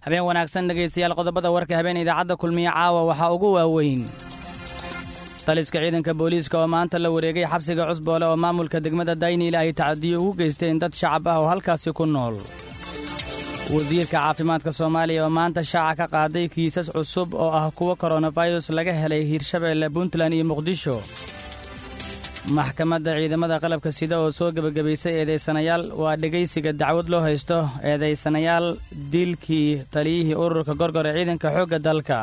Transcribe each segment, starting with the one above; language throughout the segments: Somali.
habeen wanaagsan dhegaystayaal qodobada warka habeen idaacadda kulmiye caawa waxaa ugu waaweyn taliska ciidanka booliiska oo maanta la wareegay xabsiga cusboole oo maamulka degmada dayniile ay tacadiyo ugu geysteen dad shacab ah oo halkaasi ku nool wasiirka caafimaadka soomaaliya oo maanta shaaca ka qaaday kiisas cusub oo ah kuwa koronafayros laga helay hiirshabeelle puntland iyo muqdisho maxkamadda ciidamada qalabka sida oo soo gebagabaysay eedaysanayaal waa dhegaysiga dacwad loo haysto eedaysanayaal dilkii taliyihii ururka gorgor ee ciidanka xoogga dalka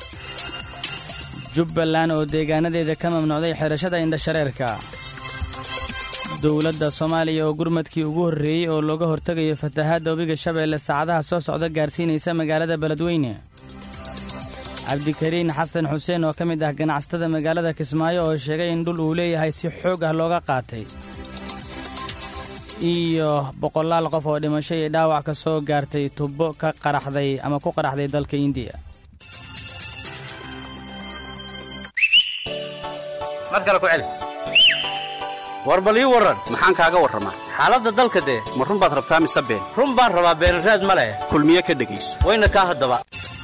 jubbaland oo deegaanadeeda ka mamnuucday xidhashada indhashareerka dowladda soomaaliya oo gurmadkii ugu horreeyey oo looga hortegayo fatahaadda webiga shabeelle saacadaha soo socda gaarsiinaysa magaalada beledweyne cabdikariin xasan xuseen oo ka mid ah ganacsatada magaalada kismaayo oo sheegay in dhul uu leeyahay si xoog ah looga qaatay iyo boqolaal qof oo dhimasho iyo dhaawac ka soo gaartay tubbo ka qaraxday ama ku qaraxday dalka indiya war bal ii warran maxaan kaaga warramaa xaaladda dalka dee ma run baad rabtaa mise been run baan rabaa beenraad ma leh kulmiye ka dhegayso wayna kaa haddaba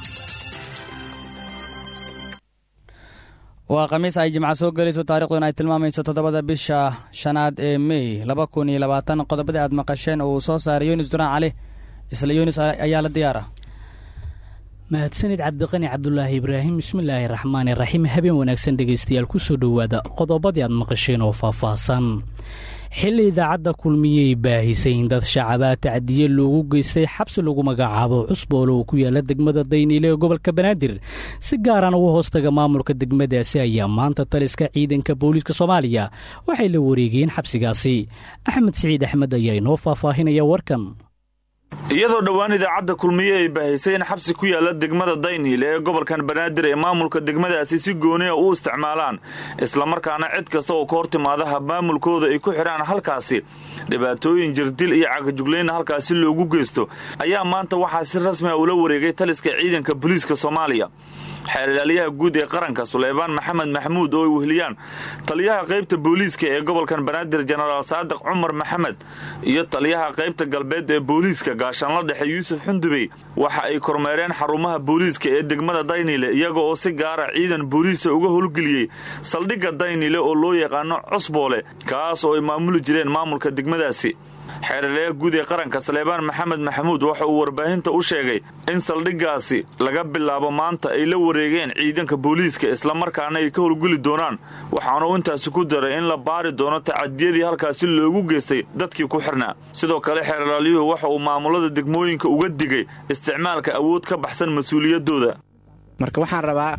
waa khamiis ay jimca soo gelayso taariikhduna ay tilmaamayso toddobada bisha shanaad ee mey laba kun iyo labaatan qodobadii aad maqasheen oo uu soo saaray yunis duraan cali isla yunis ayaa la diyaara mahadsanid cabdiqani cabdulaahi ibraahim bismillaahi raxmaani raxiim habeen wanaagsan dhegaystayaal kusoo dhowaada qodobadii aad maqasheen oo faahfaahsan xilli idaacadda kulmiyey baahisay in dad shacabaa tacdiye loogu geystay xabsi lagu magacaabo cusboole oo ku yaala degmada dayniile ee gobolka banaadir si gaaraan ugu hoostaga maamulka degmadaasi ayaa maanta taliska ciidanka booliiska soomaaliya waxay la wareegeen xabsigaasi axmed siciid axmed ayaa inoo faahfaahinaya warkan iyadoo dhowaan idaacadda kulmiye ay baahisay in xabsi ku yaalla degmada dayniile ee gobolkan banaadir ee maamulka degmadaasi si gooniya u isticmaalaan islamarkaana cid kasta oo ka hor timaadaha maamulkooda ay ku xidhaan halkaasi dhibaatooyin jirdil iyo cagajuglayna halkaasi loogu geysto ayaa maanta waxaa si rasmi a ula wareegay taliska ciidanka booliiska soomaaliya xeerlaaliyaha guud ee qaranka suleybaan maxamed maxamuud oo ay weheliyaan taliyaha qaybta booliiska ee gobolkan banaadir jenaraal saadiq cumar maxamed iyo taliyaha qaybta galbeed ee booliiska gaashaanla dhexe yuusuf xundubey waxa ay kormeereen xarumaha booliiska ee degmada daynile iyaga oo si gaara ciidan booliisa uga howlgeliyey saldhigga daynile oo loo yaqaano cusboole kaas oo ay maamuli jireen maamulka degmadaasi xeeralayaha guud ee qaranka saleebaan maxamed maxamuud waxa uu warbaahinta u sheegay in saldhiggaasi laga bilaabo maanta ay la wareegeen ciidanka booliiska islamarkaana ay ka howlgeli doonaan waxaana uu intaasi ku daray in la baari doono tacadiyadii halkaasi loogu geystay dadkii ku xirnaa sidoo kale xeeralaalyuhu waxa uu maamulada degmooyinka uga digay isticmaalka awood ka baxsan mas-uuliyaddooda marka waxaan rabaa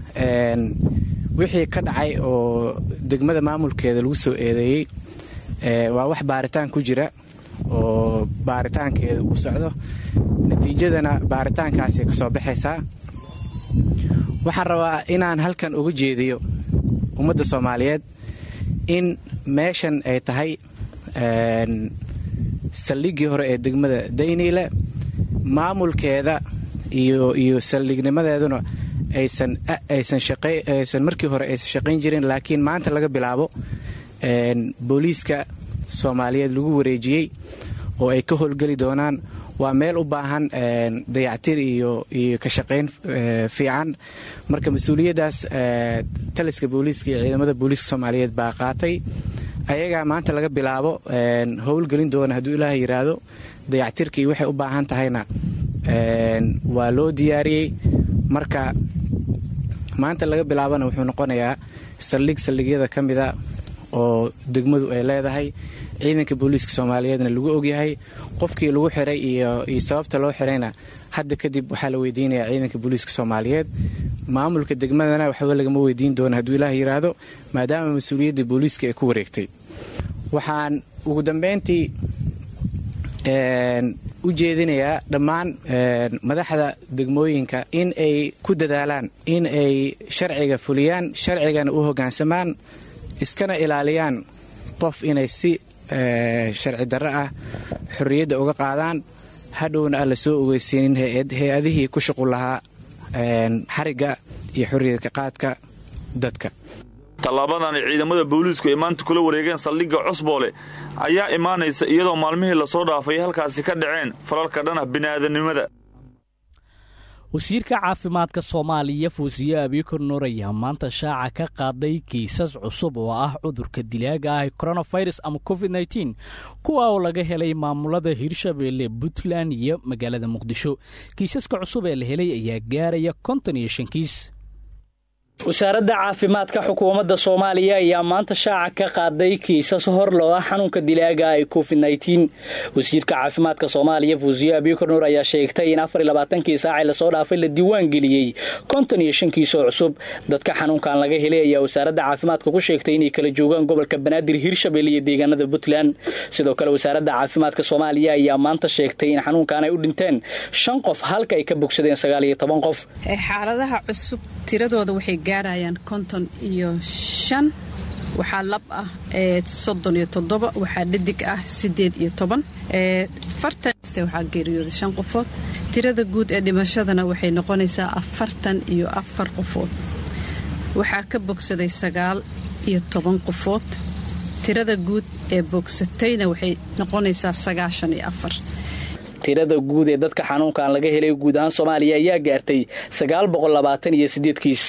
wixii ka dhacay oo degmada maamulkeeda lagu soo eedeeyey waa wax baaritaan ku jira oo baaritaankeeda uu socdo natiijadana baaritaankaasay ka soo baxaysaa waxaan rabaa inaan halkan uga jeediyo ummadda soomaaliyeed in meeshan ay tahay saldhiggii hore ee degmada dayniile maamulkeeda iyo saldhignimadeeduna aysan markii hore aysan shaqayn jirin laakiin maanta laga bilaabo booliiska soomaaliyeed lagu wareejiyey oo ay ka howlgeli doonaan waa meel u baahan dayactir iyo iyo ka shaqayn fiican marka mas-uuliyaddaas taliska booliiska iyo ciidamada booliiska soomaaliyeed baa qaatay ayagaa maanta laga bilaabo howlgelin doona hadduu ilaaha yidhaahdo dayactirkii waxay u baahan tahayna waa loo diyaariyey marka maanta laga bilaabana wuxuu noqonayaa saldhig saldhigyada ka mida oo degmadu ay leedahay ciidanka booliiska soomaaliyeedna lagu ogyahay qofkii lagu xiray iyo sababta loo xirayna hadda kadib waxaa la weydiinayaa ciidanka booliiska soomaaliyeed maamulka degmadana waxba lagama weydiin doona hadduu ilaah yidhaahdo maadaama mas-uuliyadda booliiska ay ku wareegtay waxaan ugu dambeyntii u jeedinayaa dhammaan madaxda degmooyinka in ay ku dadaalaan in ay sharciga fuliyaan sharcigana u hoggaansamaan iskana ilaaliyaan qof inay si sharci darro ah xorriyadda uga qaadaan hadhowna aan la soo ogeysiinin hay-adihii ku shuqul lahaa xarigga iyo xorriyadka qaadka dadka tallaabadan ay ciidamada booliisku ay maanta kula wareegeen saldhigga cusboole ayaa imaanaysa iyadoo maalmihii lasoo dhaafay halkaasi ka dhaceen falalka dhanah bini'aadanimada wasiirka caafimaadka soomaaliya fuusiye abiikor nuur ayaa maanta shaaca ka qaaday kiisas cusub oo ah cudurka dilaaga ah koronafirus ama covid nteen kuwa oo laga helay maamulada hirshabeelle puntland iyo magaalada muqdisho kiisaska cusub ee la helay ayaa gaaraya konton iyo shan kiis wasaaradda caafimaadka xukuumadda soomaaliya ayaa maanta shaaca ka qaaday kiisas hor loo ah xanuunka dilaaga ee covid nteen wasiirka caafimaadka soomaaliya fuusiye abiikor nuur ayaa sheegtay in afar iyo labaatankii saacee lasoo dhaafay la diiwaan geliyey konton iyo shan kiis oo cusub dadka xanuunkan laga helay ayaa wasaaradda caafimaadka ku sheegtay inay kala joogaan gobolka banaadir hirshabelle iyo deegaanada puntland sidoo kale wasaaradda caafimaadka soomaaliya ayaa maanta sheegtay in xanuunkan ay u dhinteen shan qof halka ay ka bogsadeen sagaal iyo toban qof xaaladaha cusub tiradooda waxay gaarayaan konton iyo shan waxaa lab ah soddon iyo toddoba waxaa dhadig ah siddeed iyo toban fartan waxaa geeriyooda shan qofood tirada guud ee dhimashadana waxay noqonaysaa afartan iyo afar qofood waxaa ka bogsaday sagaal iyo toban qofood tirada guud ee bogsatayna waxay noqonaysaa sagaashan iyo afar tirada guud ee dadka xanuunkan laga helay guud ahaan soomaaliya ayaa gaartay sagaal boqol labaatan iyo sideed kiis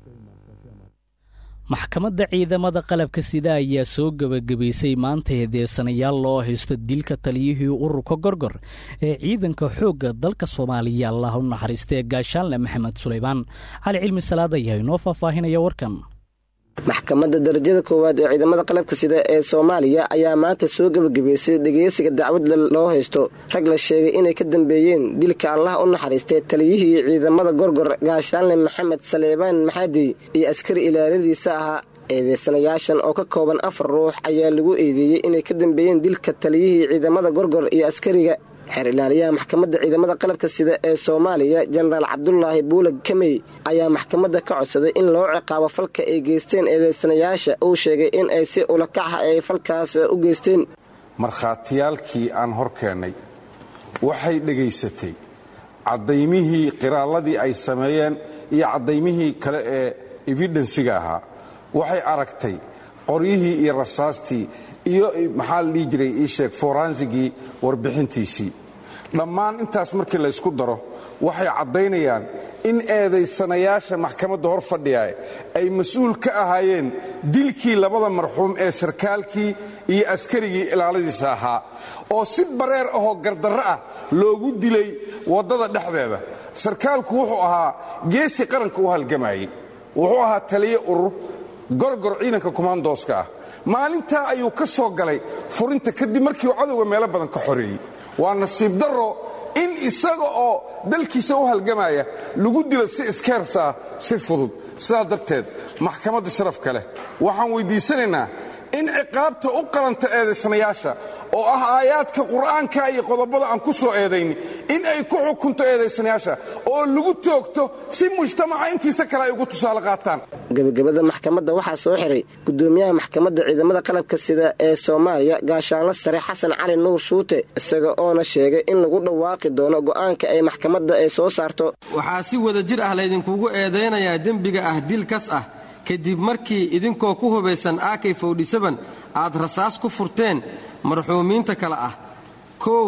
maxkamadda ciidamada qalabka sida ayaa soo gebagabaysay maanta heedeesanayaal loo haysto dilka taliyihii ururka gorgor ee ciidanka xoogga dalka soomaaliya allah u naxariistee gaashaanle maxamed sulaymaan cali cilmi salaad ayaa inoo faahfaahinaya warkan maxkamadda darajada koowaad ee ciidamada qalabka sida ee soomaaliya ayaa maanta soo gebagabaysay dhegeysiga dacwad loo haysto rag la sheegay inay ka dambeeyeen dilka allah u naxariistay taliyihii ciidamada gorgor gaashaanle maxamed saleebaan maxaadi iyo askari ilaaladiisa ahaa eedeysanayaashan oo ka kooban afar ruux ayaa lagu eedeeyey inay ka dambeeyeen dilka taliyihii ciidamada gorgor iyo askariga xeer ilaaliyaha maxkamadda ciidamada qalabka sida ee soomaaliya jenaraal cabdulaahi buulag kamey ayaa maxkamadda ka codsaday in loo ciqaabo falka ay geysteen eedeysanayaasha uu sheegay in ay si ulakaxa ay falkaas u geysteen markhaatiyaalkii aan hor keennay waxay dhegaysatay caddaymihii qiraalladii ay sameeyeen iyo caddaymihii kale ee ebidensiga ahaa waxay aragtay qoryihii iyo rasaastii iyo maxaa la dhihi jiray ii sheeg foransigii warbixintiisii dhammaan intaas markii laysku daro waxay caddaynayaan in eedaysanayaasha maxkamadda hor fadhiya ay mas-uul ka ahaayeen dilkii labada marxuum ee sarkaalkii iyo askarigii ilaaladiisa ahaa oo si bareer ahoo gardarro ah loogu dilay waddada dhexdeeda sarkaalku wuxuu ahaa geesi qaranka u halgamayey wuxuu ahaa taliye urur gorgor ciidanka komandooska ah maalintaa ayuu ka soo galay furinta kadib markii uu cadowga meelo badan ka xoreeyey waa nasiib darro in isaga oo dalkiisa u halgamaya lagu dilo si iskeers ah si fudud sidaa darteed maxkamadda sharafka leh waxaan weyddiisanaynaa in ciqaabta u qalanta eedaysanayaasha oo ah aayaadka qur'aanka iyo qodobada aan ku soo eedayni in ay ku xukunto eedaysanayaasha oo lagu toogto si mujtamaca intiisa kale ay ugu tusaale qaataan gebagabada maxkamadda waxaa soo xiray gudoomiyaha maxkamadda ciidamada qalabka sida ee soomaaliya gaashaanla sare xasan cali nuur shuute isaga oona sheegay in lagu dhawaaqi doono go'aanka ay maxkamadda ay soo saarto waxaa si wada jir ah laydinkugu eedaynayaa dembiga ah dil kas ah kadib markii idinkoo ku hubaysan akay fowdhisaban aad rasaas ku furteen marxuumiinta kale ah kow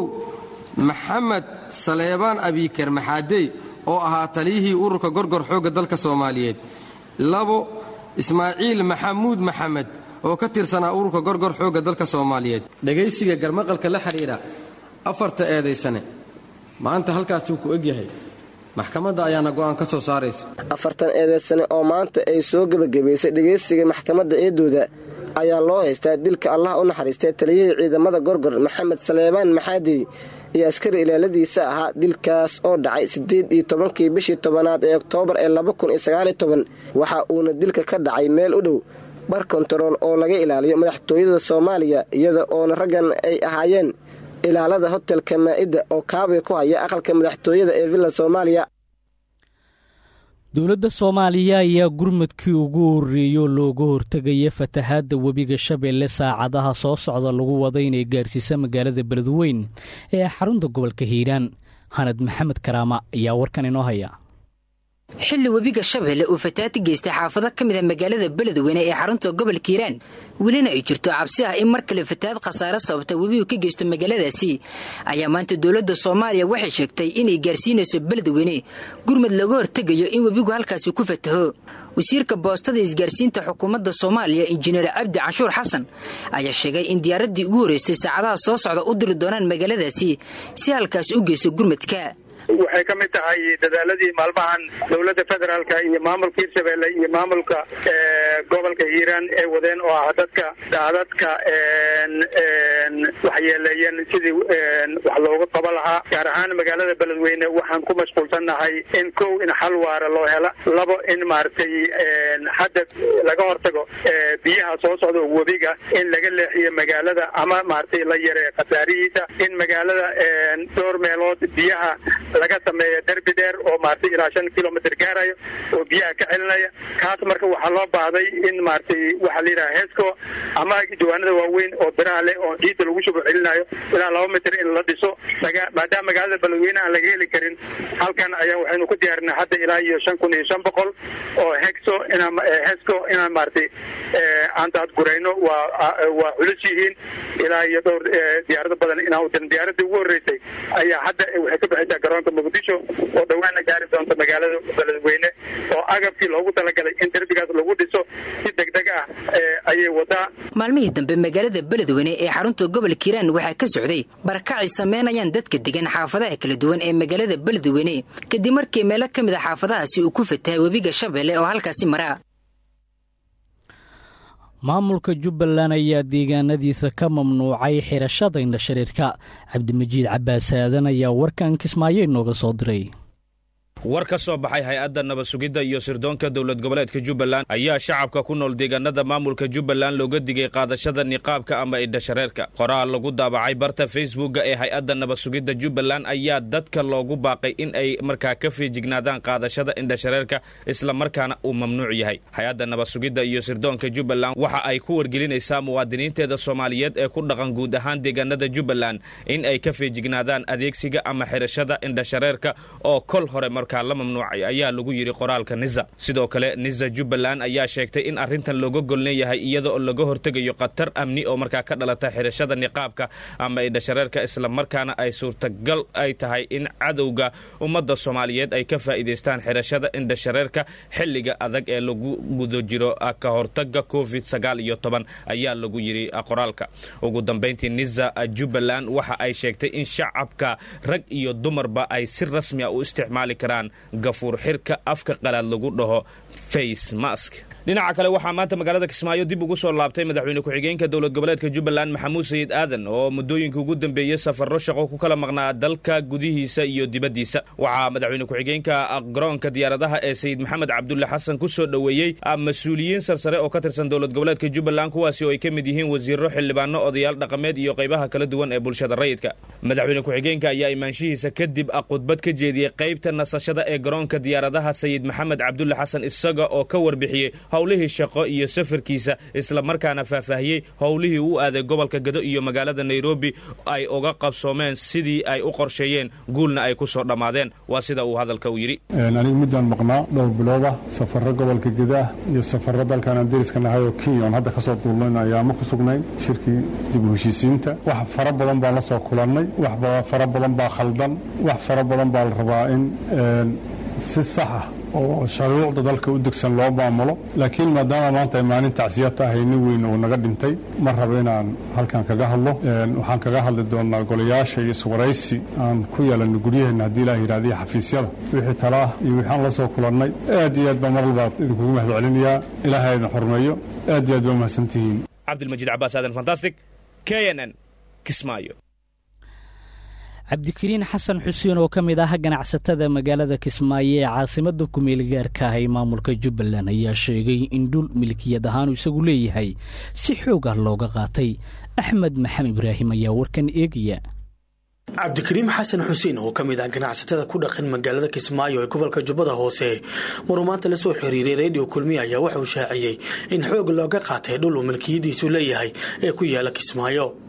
maxamed saleebaan abiiker maxaadey oo ahaa taliyihii ururka gorgor xoogga dalka soomaaliyeed labo ismaaciil maxamuud maxamed oo ka tirsanaa ururka gorgor xoogga dalka soomaaliyeed dhegaysiga garmaqalka la xidhiidha afarta eedaysane maanta halkaasuu ku egyahay maxkamadda ayaana go'aan ka soo saaraysa afartan eedaysane oo maanta ay soo gebagabaysay dhegaysiga maxkamadda eedooda ayaa loo haystaa dilka allah u naxariistay taliyihii ciidamada gorgor maxamed saleebaan maxaadi iyo askari ilaaladiisa ahaa dilkaas oo dhacay siddeed iyo tobankii bishii tobanaad ee oktoobar ee laba kun iyo sagaaliyo toban waxa uuna dilka ka dhacay meel u dhow bar kontarool oo laga ilaaliyo madaxtooyada soomaaliya iyada oona raggan ay ahaayeen ilaalada hotelka maa'idda oo kaabiga ku haya aqalka madaxtooyada ee villa soomaaliya dowladda soomaaliya ayaa gurmadkii ugu horreeyo looga hortegaya fatahaadda webiga shabeelle saacadaha soo socda lagu wada inay gaarsiisa magaalada beledweyn ee xarunta gobolka hiiraan hanad maxamed karaama ayaa warkan inoo haya xilli webiga shabeelle uu fataati geystay xaafado ka mid ah magaalada beledweyne ee xarunta gobolka hiiraan welina ay jirto cabsi ah in mar kale fatahaad khasaare sababta webigu ka geysto magaaladaasi ayaa maanta dowladda soomaaliya waxay sheegtay inay gaarsiinayso beledweyne gurmad looga hortegayo in webigu halkaasi ku fataho wasiirka boostada isgaarsiinta xukuumadda soomaaliya injineer cabdi canshuur xasan ayaa sheegay in diyaaraddii ugu horreysay saacadaha soo socda u diri doonaan magaaladaasi si halkaas u geysto gurmadka waxay ka mid tahay dadaaladii maalmahan dowladda federaalka iyo maamulka hirshabeelle iyo maamulka gobolka hiiraan ee wadeen oo ah dadka daadadka waxyeeleeyeen sidii wax looga qaba lahaa gaar ahaan magaalada beledweyne waxaan ku mashquulsannahay in kow in xal waara loo hela labo in maaragtay hadda laga hortago biyaha soo socda webiga in laga leexiyo magaalada ama maaragtay la yareeyo khasaarihiisa in magaalada dhowr meelood biyaha laga sameeya derbi dheer oo maaragtay ilaa shan kilomitr gaarayo oo biyaha ka celinaya kaas marka waxaa loo baahday in maaragtay waxaa la yidhaha heesco ama jawaanada waaweyn oo biraha leh oo ciidda lagu shubo celinayo ilaa laba mitr in la dhiso maadaama magaalada beledweyne aan laga heli karin halkan ayaa waxaynu ku diyaarinay hadda ilaa iyo shan kun iyo shan boqol oo hexo inaan hesco inaan maaragtay aan daadgurayno waa waa culus yihiin ilaa iyo dhowr diyaarado badan inaan udirin diyaaradii ugu horreysay ayaa hadda waxay ka baxaysaa garoonka muqdisho oo dhawaana gaari doonta magaalada beledweyne oo agabkii loogu talagalay in derbigaas lagu dhiso si degdeg ah ayay wadaa maalmihii dambe magaalada beledweyne ee xarunta gobolka hiiraan waxaa ka socday barakacay samaynayaan dadka degan xaafadaha kala duwan ee magaalada beledweyne kadib markii meelo ka mid a xaafadahaasi uu ku fatahay webiga shabeelle oo halkaasi maraa maamulka jubbaland ayaa deegaanadiisa ka mamnuucay xirashada indhashareerka cabdimajiid cabbaas aadan ayaa warkan kismaayo inooga soo diray war ka soo baxay hay-adda nabad sugidda iyo sirdoonka dowlad goboleedka jubbaland ayaa shacabka ku nool deegaanada maamulka jubbaland looga digay qaadashada niqaabka ama indhashareerka qoraal lagu daabacay barta facebookga ee hay-adda nabad sugidda jubbaland ayaa dadka loogu baaqay in ay markaa ka feejignaadaan qaadashada indhashareerka isla markaana uu mamnuuc yahay hay-adda nabad sugidda iyo sirdoonka jubbaland waxa ay ku wargelinaysaa muwaadiniinteeda soomaaliyeed ee ku dhaqan guud ahaan deegaanada jubbaland in ay ka feejignaadaan adeegsiga ama xirashada indhashareerka oo kol hore marka la mamnuucay ayaa lagu yidhi qoraalka niza sidoo kale niza jubbaland ayaa sheegtay in arrintan looga golnan yahay iyada oo laga hortegayo khatar amni oo markaa ka dhalata xirashada niqaabka ama indhashareerka islamarkaana ay suurtagal ay tahay in cadowga ummadda soomaaliyeed ay ka faa'iidaystaan xirashada indhashareerka xilliga adag ee lagu guda jiro ka hortaga covid sagaal iyo toban ayaa lagu yidhi qoraalka ugu dambayntii niza jubbaland waxa ay sheegtay in shacabka rag iyo dumarba ay si rasmi a u isticmaali karaan gafuur xirka afka qalaad lagu dhaho face mask dhinaca kale waxaa maanta magaalada kismaayo dib ugu soo laabtay madaxweyne ku-xigeenka dowlad goboleedka jubbaland maxamuud sayid aadan oo muddooyinka ugu dambeeyey safarro shaqo ku kala maqnaa dalka gudihiisa iyo dibaddiisa waxaa madaxweyne ku-xigeenka garoonka diyaaradaha ee sayid maxamed cabdulle xasan ku soo dhoweeyey mas-uuliyiin sarsare oo ka tirsan dowlad goboleedka jubbaland kuwaasi oo ay ka mid yihiin wasiiro xildhibaano odayaal dhaqameed iyo qaybaha kala duwan ee bulshada rayidka madaxweyne ku-xigeenka ayaa imaanshihiisa kadib khudbad ka jeediyey qaybta nasashada ee garoonka diyaaradaha sayid maxamed cabdulle xasan isaga oo ka warbixiyey howlihii shaqo iyo safarkiisa islamarkaana faahfaahiyey howlihii u aaday gobolka gado iyo magaalada nairobi ay uga qabsoomeen sidii ay u qorsheeyeen guulna ay ku soo dhammaadeen waa sida uu hadalka u yidhi anigu midaan maqnaa dhowr bilooda safarro gobolka gedaah iyo safarro dalkaan dariska nahay oo kenya oon hadda ka soo duulnayn ayaama ku sugnayn shirkii dib u heshiisiinta wax fara badan baan la soo kulannay wax fara badan baa khaldan wax fara badan baa la rabaa in si sax ah oo shuruucda dalka u degsan loo maamulo laakiin maadaama maanta ay maalin tacsiya tahay nin weyn uu naga dhintay ma rabo inaan halkan kaga hadlo waxaan kaga hadli doonaa golayaasha iyo iswaraysi aan ku yeelanno guryaheenna haddii ilaah yidhahda iyo xafiisyada wixii talaah iyo wixaan la soo kulannay aad iyo aad baa mar walbaad idinkugu mahad celinayaa ilaahay idin xurmeeyo aad iyo aad baa mahadsantihiin cabdilmajiid cabaas aadan fantastic k n n kismaayo cabdikariin xasan xuseen oo ka mid ah ganacsatada magaalada kismaayo ee caasimada kumeelgaarka ah ee maamulka jubbaland ayaa sheegay in dhul milkiyad ahaanu isagu leeyahay si xoog ah looga qaatay axmed maxamed ibraahim ayaa warkan eegaya cabdikariim xasan xuseen oo ka mid ah ganacsatada ku dhaqan magaalada kismaayo ee gobolka jubbada hoose maruu maanta la soo xiriiray redio kulmiya ayaa wuxuu shaaciyey in xoog looga qaatay dhul uu milkiyadiisu leeyahay ee ku yaala kismaayo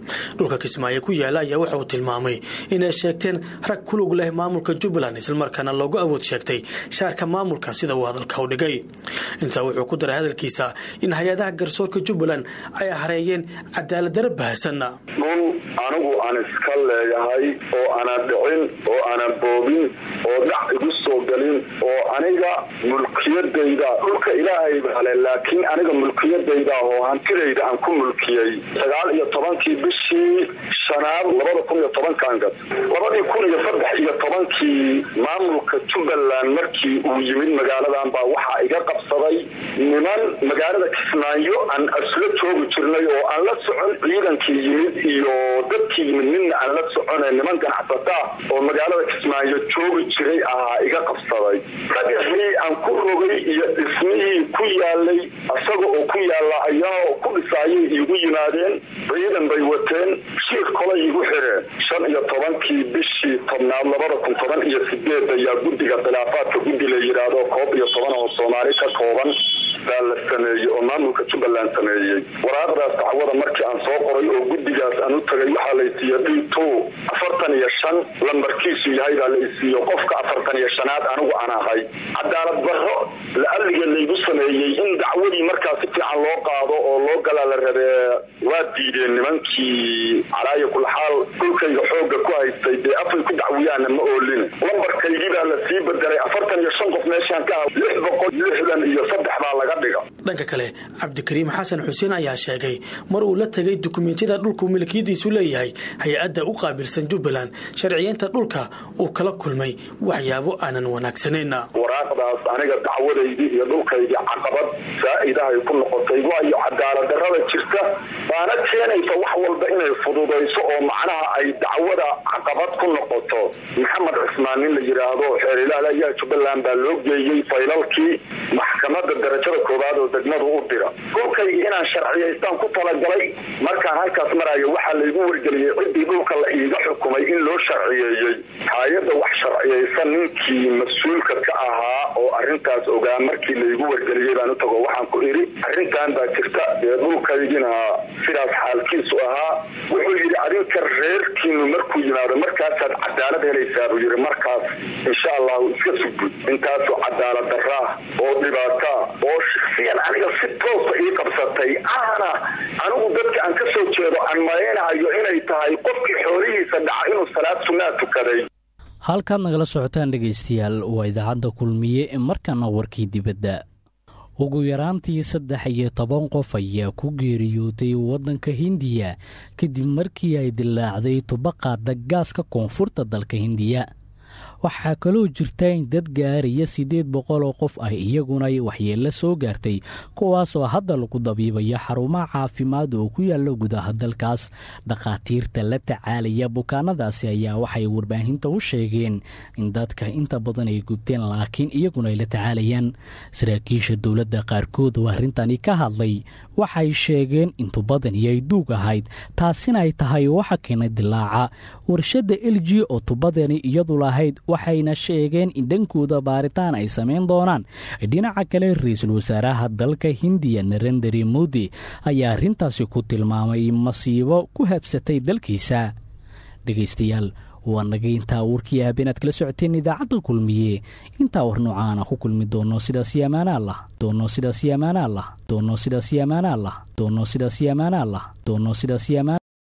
dhulka kismaayo ku yaala ayaa waxa uu tilmaamay inay sheegteen rag kulug leh maamulka jubbaland islamarkaana loogu awood sheegtay shaarka maamulka sida uu hadalka u dhigay intaa wuxuu ku daray hadalkiisa in hay-adaha garsoorka jubbaland ay hareeyeen cadaaladdarra bahasan dhul anigu aan iska leeyahay oo aanan dhicin oo aanan boobin oo dhac igu soo galin oo aniga mulkiyadayda dhulka ilaahay baale laakiin aniga mulkiyadayda oo hantidayda aan ku mulkiyey sagaal iyo tobankii bishii shanaad labada kun iyo tobankan gad labadii kun iyo saddex iyo tobankii maamulka jubbaland markii uu yimid magaaladan baa waxaa iga qabsaday niman magaalada kismaayo aan asla joogi jirnay oo aan la socon ciidankii yimid iyo dadkii yimid midna aan la socone niman ganacsataa oo magaalada kismaayo joogi jiray ahaa iga qabsaday dhagaxii aan ku rogay iyo dhismihii ku yaalay isaga oo ku yaala ayaa ku dhisaayay iigu yimaadeen ciidan bay wateen shiir kolay igu xireen shan iyo tobankii bishii tobnaad labada kun toban iyo sideed ayaa guddiga khilaafaadka guddi la yidhaahdo koob iyo toban oo soomaali ka kooban baa la sameeyey oo maamulka jubbaland sameeyey waraaqdaas dacwada markii aan soo qoray oo guddigaas aan u tagay waxaa la isiiye d two afartan iyo shan lambarkiisu yahay baa la isiiye qofka afartan iyo shanaad anigu aan ahay cadaalad barro la-alliga laygu sameeyey in dacwadii markaa si fiican loo qaado oo loo galaa la rabee waa diideen nimankii calaayo kulaxaal dhulkayga xooga ku haystay dee afay ku dacwiyaana ma oolin lambarkaygii baa la sii bedelay afartan iyo shan qof meeshaan ka ah lix boqol lixdan iyo saddex baa laga dhiga dhanka kale cabdikariim xasan xuseen ayaa sheegay mar uu la tegay dukumeentiyada dhulku milkiyadiisu leeyahay hay-adda u qaabilsan jubbaland sharciyeynta dhulka uu kala kulmay waxyaabo aanan wanaagsanayn waraaqdaas aniga dacwadaydii iyo dhulkaydii caqabad saa-idahay ku noqotay waayo cadaaladdarrada jirta baana keenaysa wax walba inay fududayso oo macnaha ay dacwada caqabad ku noqoto maxamed cismaan nin la yidhaahdo xeerilaal ayaa jubbaland baa loo geeyey faylalkii maxkamadda darajada koowaad oo degmadu u dira dhulkaygii inaan sharciyaystaan ku talagalay markaan halkaas marayo waxaa laygu wargeliyey ciddii dhulka la iiga xukumay in loo sharciyeeyey hay-adda wax sharciyaysan ninkii mas-uulka ka ahaa oo arintaas ogaa markii laygu wargeliyey baan u tago waxaan ku idhi arrintan baa jirta dee dhulkaygina sidaas xaalkiisu ahaa wuxuu yidhi adinka reerkiinu markuu yimaado markaasaad cadaalad helaysaa buu yidhi markaas insha allahu iska sugud intaasoo cadaalad darraah oo dhibaataa oo shaksiyan aniga si toosa ii qabsatay ahna anigu dadka aan ka soo jeedo aan malaynahayo inay tahay qofkii xoolihiisa dhaca inuu salaad sunnaa tukaday halkaad nagala socotaan dhegaystayaal waa idaacadda kulmiye ee markana warkii dibadda ugu yaraantii saddex iyo toban qof ayaa ku geeriyootay waddanka hindiya kadib markii ay dilaacday tubaqaada gaaska koonfurta dalka hindiya waxaa kaloo jirta in dad gaaraya siddeed boqol oo qof ah iyaguna waxyeello soo gaartay kuwaasoo hadda lagu dabiibaya xarumaha caafimaad oo ku yaalla gudaha dalkaas dhakhaatiirta la tacaalaya bukaanadaasi ayaa waxay warbaahinta u sheegeen in dadka inta badan ay gubteen laakiin iyaguna ay la tacaalayaan saraakiisha dowladda qaarkood oo arrintani ka hadlay waxay sheegeen in tubadani ay duug ahayd taasina ay tahay waxa keenay dilaaca warshadda l g oo tubadani iyadu lahayd waxayna sheegeen in dhankooda baaritaan ay samayn doonaan dhinaca kale ra-iisul wasaaraha dalka hindiya narendari modi ayaa arrintaasi ku tilmaamay masiibo ku habsatay dalkiisa dhegaystayaal waa naga intaa warkii aab inaad kala socoteen idaacadda kulmiye intaa war noocaana ku kulmi doono sidaasi amaanaalah doono sidaasi amaanaalah doono sidaasi amaanaalah doono sidaasi amaanaalah doono sidaasi amaan